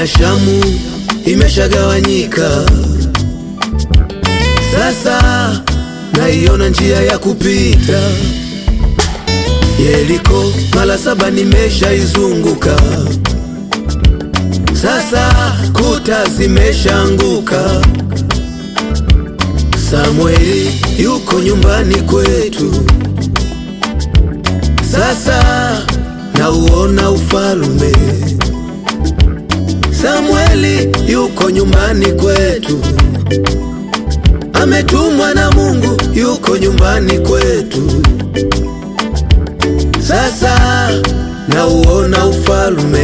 ya Shamu imeshagawanyika, sasa naiona njia ya kupita. Yeriko mara saba nimeshaizunguka, sasa kuta zimeshaanguka. Samueli yuko nyumbani kwetu, sasa nauona ufalume. Samueli yuko nyumbani kwetu, ametumwa na Mungu, yuko nyumbani kwetu, sasa nauona ufalume.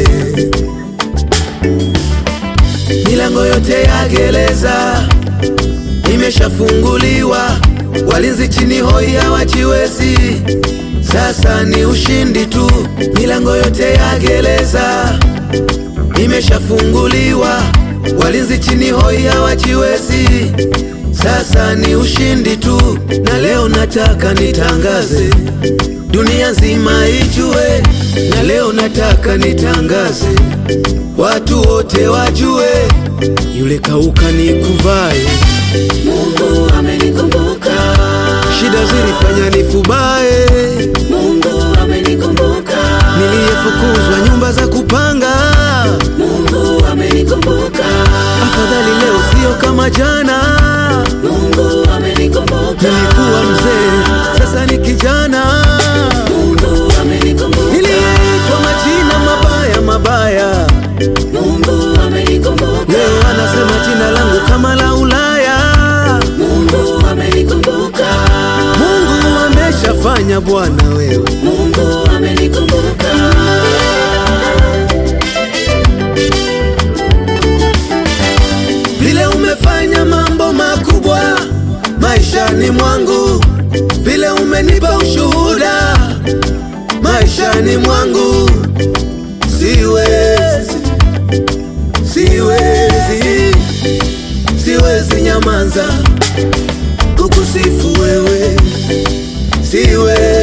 Milango yote ya gereza imeshafunguliwa, walinzi chini hoi hawajiwezi. Sasa ni ushindi tu, milango yote ya gereza imeshafunguliwa, walinzi chini hoi hawajiwezi. Sasa ni ushindi tu, na leo nataka nitangaze, dunia nzima ijue, na leo nataka nitangaze, watu wote wajue, yule kauka ni kuvae Mungu amenikumbuka, Shida zilifanya nifubae, Mungu amenikumbuka, niliyefukuzwa nyumba za kupanga. Mungu amenikumbuka, Afadhali leo sio kama jana. Mungu amenikumbuka, Nilikuwa mzee, sasa ni kijana. Mungu amenikumbuka, Niliyeitwa majina mabaya mabaya, Mungu amenikumbuka, leo anasema jina langu kama la Ulaya. Mungu amenikumbuka, Mungu ameshafanya Bwana wewe. Mungu amenikumbuka. Vile umefanya mambo makubwa maishani mwangu, vile umenipa ushuhuda maishani mwangu, siwezi, siwezi, siwezi nyamaza kukusifu wewe, siwezi